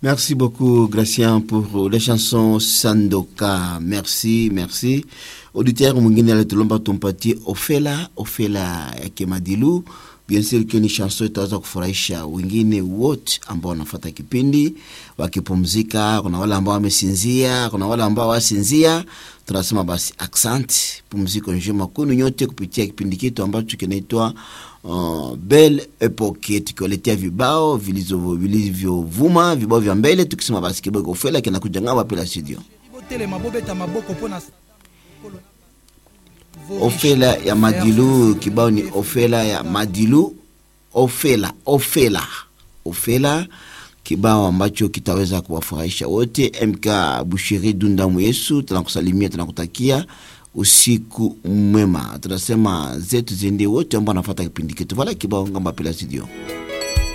Merci beaucoup, Gracien, pour les chansons Sandoka. Merci, merci. Auditeur mwingine alitulomba tumpatie Ofela, Ofela yake Madilu. Bien sûr que ni chanson itaweza kufurahisha wengine wote ambao wanafuata kipindi wakipumzika. Kuna wale ambao wamesinzia, kuna wale ambao wasinzia. Tunasema basi asante, pumziko njema kwenu nyote kupitia kipindi chetu ambacho kinaitwa uh, Belle Epoque, tukiwaletea vibao vilizo- vilivyovuma, vibao vya mbele, tukisema basi kiboko Ofela kinakuja ng'amba pela studio. botelema bobeta maboko mpona Ofela ya Madilu, kibao ni Ofela ya Madilu, Ofela, Ofela, Ofela, kibao ambacho kitaweza kuwafurahisha wote. MK Bushiri Dundamu Yesu, tunakusalimia, tunakutakia usiku mwema. Tunasema zetu ziende wote ambao wanafuata kipindi chetu. Vala kibao ngamba pela studio.